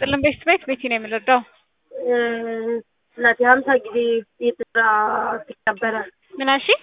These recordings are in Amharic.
ይስጥልን። ቤት ቤት ቤቲ ነው የምንረዳው። እናቴ ሀምሳ ጊዜ የተሰራ ነበረ። ምን አልሽኝ?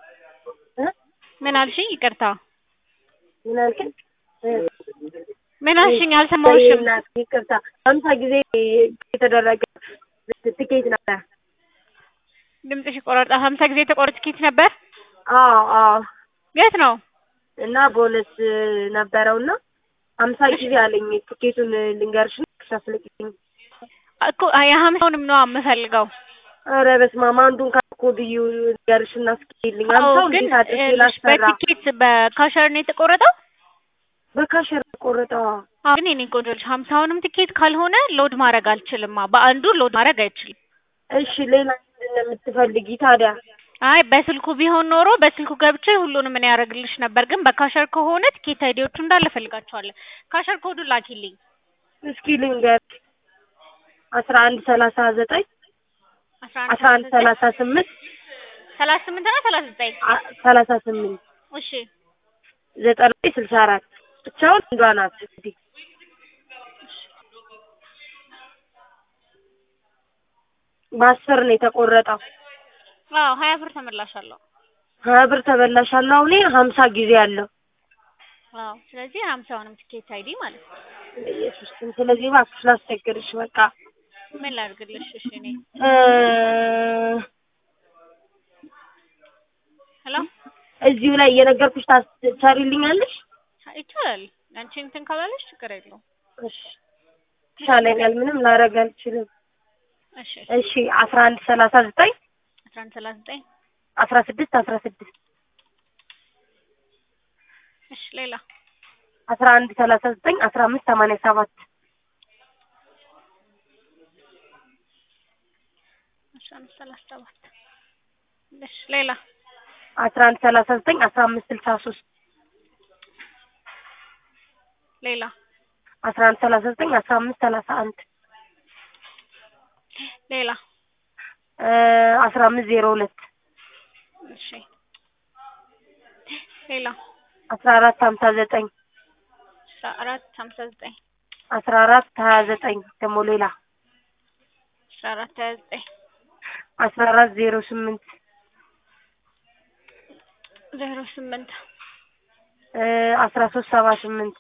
ምን አልሽኝ? ይቅርታ ምን አልከኝ? ምን አልሽኝ? አልሰማሁሽም። እናቴ ይቅርታ፣ ሀምሳ ጊዜ የተደረገ ትኬት ነበር። ድምፅሽ ይቆረጣል። ሀምሳ ጊዜ የተቆረጠ ትኬት ነበር። አዎ አዎ። የት ነው? እና ቦነስ ነበረው እና ሀምሳ ጊዜ አለኝ። ትኬቱን ልንገርሽ ነው ክሻፍለቅኝ እኮ የሀምሳውንም ነው የምፈልገው። ኧረ በስመ አብ አንዱን ካኮድዩ ልንገርሽ እና እስኪልኝ አዎ፣ ሀምሳው ግን እንዴት አድርጌ ይኸውልሽ ላሰራ? በቲኬት በካሸር ነው የተቆረጠው። በካሸር ቆረጠዋ። አዎ፣ ግን የኔ ቆንጆ ልጅ ሀምሳውንም ትኬት ካልሆነ ሎድ ማድረግ አልችልማ። በአንዱ ሎድ ማድረግ አይችልም። እሺ ሌላ ምንድን ነው የምትፈልጊ ታዲያ? አይ በስልኩ ቢሆን ኖሮ በስልኩ ገብቼ ሁሉንም ምን ያደርግልሽ ነበር። ግን በካሸር ከሆነ ትኬት አይዲዎቹ እንዳለ ፈልጋቸዋለን። ካሸር ኮዱ ላኪልኝ። እስኪ ልንገርሽ አስራ አንድ ሰላሳ ዘጠኝ አስራ አንድ ሰላሳ ስምንት ሰላሳ ስምንት ነው ሰላሳ ዘጠኝ አ- ሰላሳ ስምንት እሺ ዘጠና ስልሳ አራት ብቻውን አንዷ ናት። እንግዲህ በአስር ነው የተቆረጠው። አዎ ሀያ ብር ተመላሽ አለው። ሀያ ብር ተበላሻለሁ። አሁን ሀምሳ ጊዜ አለው። አዎ ስለዚህ ሀምሳውንም ትኬት አይዲ ማለት ነው። ኢየሱስ ስም። ስለዚህ እባክሽ ላስቸግርሽ በቃ ምን ላድርግልሽ? እሺ እኔ እ ሄሎ እዚሁ ላይ እየነገርኩሽ ታሰሪልኛለሽ? ይቻላል። አንቺ እንትን ካላለሽ ችግር የለውም። እሺ ይሻለኛል። ምንም ላደርግ አልችልም። እሺ እሺ አስራ አንድ ሰላሳ ዘጠኝ አስራ አንድ ሰላሳ ዘጠኝ አስራ ስድስት አስራ ስድስት እሺ ሌላ አስራ አንድ ሰላሳ ዘጠኝ አስራ አምስት ሰማንያ ሰባት አስራ አምስት ሰላሳ ሰባት እሺ ሌላ አስራ አንድ ሰላሳ ዘጠኝ አስራ አምስት ስልሳ ሶስት ሌላ አስራ አንድ ሰላሳ ዘጠኝ አስራ አምስት ሰላሳ አንድ ሌላ አስራ አምስት ዜሮ ሁለት እሺ ሌላ አስራ አራት ሀምሳ ዘጠኝ አስራ አራት ሀምሳ ዘጠኝ አስራ አራት ሀያ ዘጠኝ ደግሞ ሌላ አስራ አራት ሀያ ዘጠኝ አስራ አራት ዜሮ ስምንት ዜሮ ስምንት አስራ ሶስት ሰባ ስምንት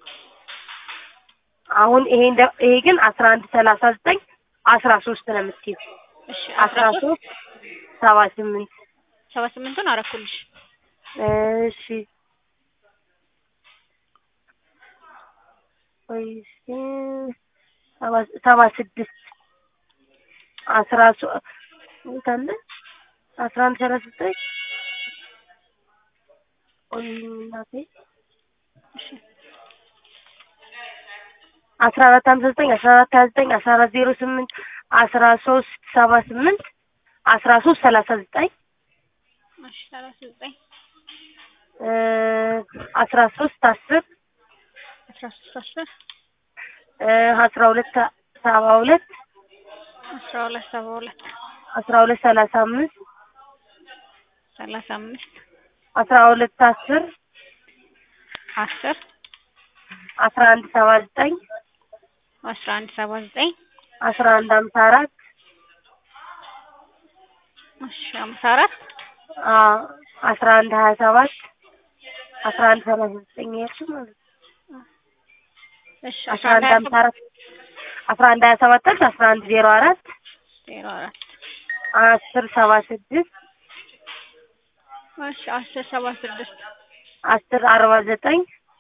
አሁን ይሄ እንደ ይሄ ግን አስራ አንድ ሰላሳ ዘጠኝ አስራ ሶስት ነው የምትይው እሺ አስራ ሶስት ሰባ ስምንት ሰባ ስምንቱን አረኩልሽ። እሺ ቆይ እስኪ ሰባ ሰባ ስድስት አስራ ሶስት ስንት አለ አስራ አንድ ሰላሳ ዘጠኝ ቆይ እናቴ እሺ አስራ አራት ሀምሳ ዘጠኝ አስራ አራት ሀያ ዘጠኝ አስራ አራት ዜሮ ስምንት አስራ ሶስት ሰባ ስምንት አስራ ሶስት ሰላሳ ዘጠኝ እሺ ሰላሳ ዘጠኝ አስራ ሶስት አስር አስራ ሶስት አስር አስራ ሁለት ሰባ ሁለት አስራ ሁለት ሰባ ሁለት አስራ ሁለት ሰላሳ አምስት ሰላሳ አምስት አስራ ሁለት አስር አስር አስራ አንድ ሰባ ዘጠኝ አስራ አንድ ሰባ ዘጠኝ አስራ አንድ ሀምሳ አራት እሺ ሀምሳ አራት አስራ አንድ ሀያ ሰባት አስራ አንድ ሰላሳ ዘጠኝ ያልሽው ማለት ነው። እሺ አስራ አንድ ሀምሳ አራት አስራ አንድ ሀያ ሰባት አልሽ አስራ አንድ ዜሮ አራት ዜሮ አራት አስር ሰባ ስድስት እሺ አስር ሰባ ስድስት አስር አርባ ዘጠኝ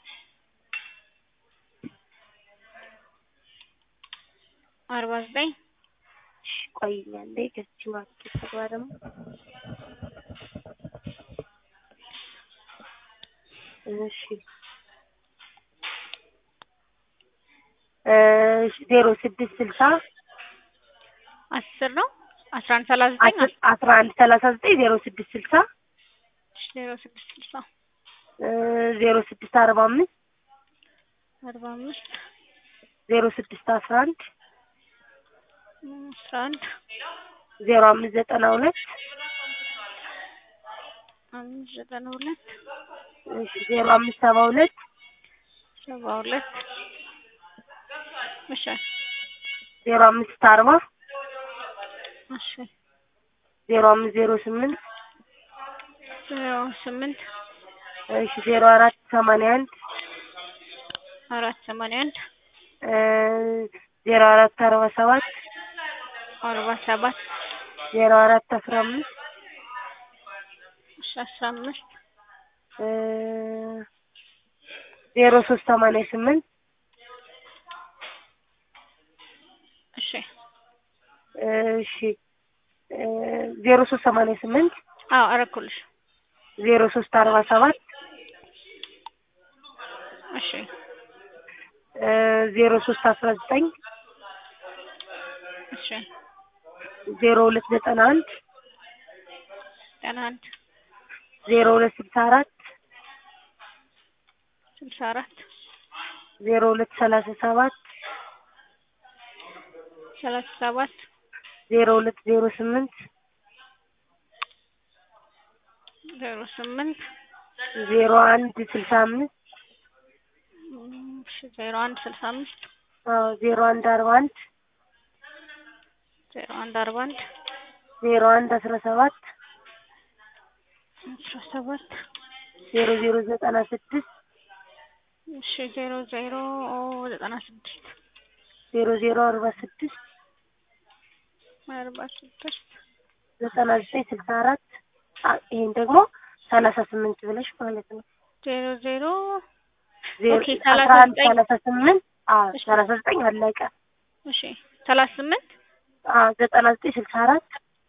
አርባ ዘጠኝ ቆይኛ እንዴ ከዚህ ማርኬት ተግባ ደግሞ እሺ እሺ ዜሮ ስድስት ስልሳ አስር ነው አስራ አንድ ሰላሳ ዘጠኝ አስር አስራ አንድ ሰላሳ ዘጠኝ ዜሮ ስድስት ስልሳ እሺ ዜሮ ስድስት ስልሳ ዜሮ ስድስት አርባ አምስት አርባ አምስት ዜሮ ስድስት አስራ አንድ አስራ አንድ ዜሮ አምስት ዘጠና ሁለት አምስት ዘጠና ሁለት እሺ ዜሮ አምስት ሰባ ሁለት ሰባ ሁለት እሺ ዜሮ አምስት አርባ እሺ ዜሮ አምስት ዜሮ ስምንት ዜሮ ስምንት እሺ ዜሮ አራት ሰማንያ አንድ አራት ሰማንያ አንድ እ ዜሮ አራት አርባ ሰባት አርባ ሰባት ዜሮ አራት አስራ አምስት እሺ አስራ አምስት እ ዜሮ ሶስት ሰማንያ ስምንት እሺ እሺ እ ዜሮ ሶስት ሰማንያ ስምንት አዎ አረኩልሽ ዜሮ ሶስት አርባ ሰባት እሺ እ ዜሮ ሶስት አስራ ዘጠኝ እሺ ዜሮ ሁለት ዘጠና አንድ ዘጠና አንድ ዜሮ ሁለት ስልሳ አራት ስልሳ አራት ዜሮ ሁለት ሰላሳ ሰባት ሰላሳ ሰባት ዜሮ ሁለት ዜሮ ስምንት ዜሮ ስምንት ዜሮ አንድ ስልሳ አምስት እሺ ዜሮ አንድ ስልሳ አምስት አዎ ዜሮ አንድ አርባ አንድ ዜሮ አንድ አርባ አንድ ዜሮ አንድ አስራ ሰባት አስራ ሰባት ዜሮ ዜሮ ዘጠና ስድስት እሺ ዜሮ ዜሮ ዘጠና ስድስት ዜሮ ዜሮ አርባ ስድስት አርባ ስድስት ዘጠና ዘጠኝ ስልሳ አራት አ- ይሄን ደግሞ ሰላሳ ስምንት ብለሽ ማለት ነው። ዜሮ ዜሮ ዜሮ ኦኬ፣ አስራ ሰላሳ አንድ ዘጠኝ ሰላሳ ስምንት አዎ እሺ። ሰላሳ ዘጠኝ አለቀ። እሺ ሰላሳ ስምንት አዎ ዘጠና ዘጠኝ ስልሳ አራት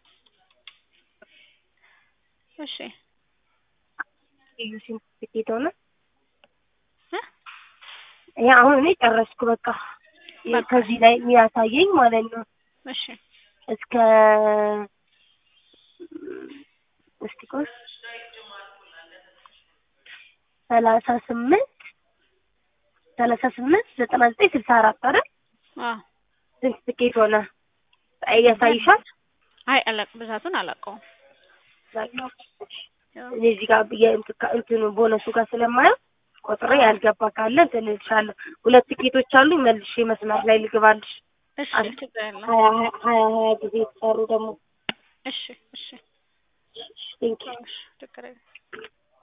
እሺ እዩ ስንት ትኬት ሆነ? እ? ይሄ አሁን እኔ ጨረስኩ በቃ ይሄ በቃ። ከዚህ ላይ የሚያሳየኝ ማለት ነው እሺ እስከ እስቲ ቆይ ሰላሳ ስምንት ሰላሳ ስምንት ዘጠና ዘጠኝ ስልሳ አራት አይደል? አዎ ስንት ትኬት ሆነ? ያሳይሻል? አይ አላቅ ብዛቱን አላውቀውም። እኔ እዚህ ጋር የእንት- ከእንትኑ ቦነሱ ጋር ስለማየው ቆጥሬ ያልገባ ካለ እንትን እልሻለሁ። ሁለት ትኬቶች አሉኝ መልሼ መስመር ላይ ልግባልሽ። እሺ አለ። ችግር የለም። ሀያ ሀያ ሀያ ሀያ ጊዜ የተሰሩ ደግሞ እሺ እሺ ቴንኪው እሺ ችግር የለም።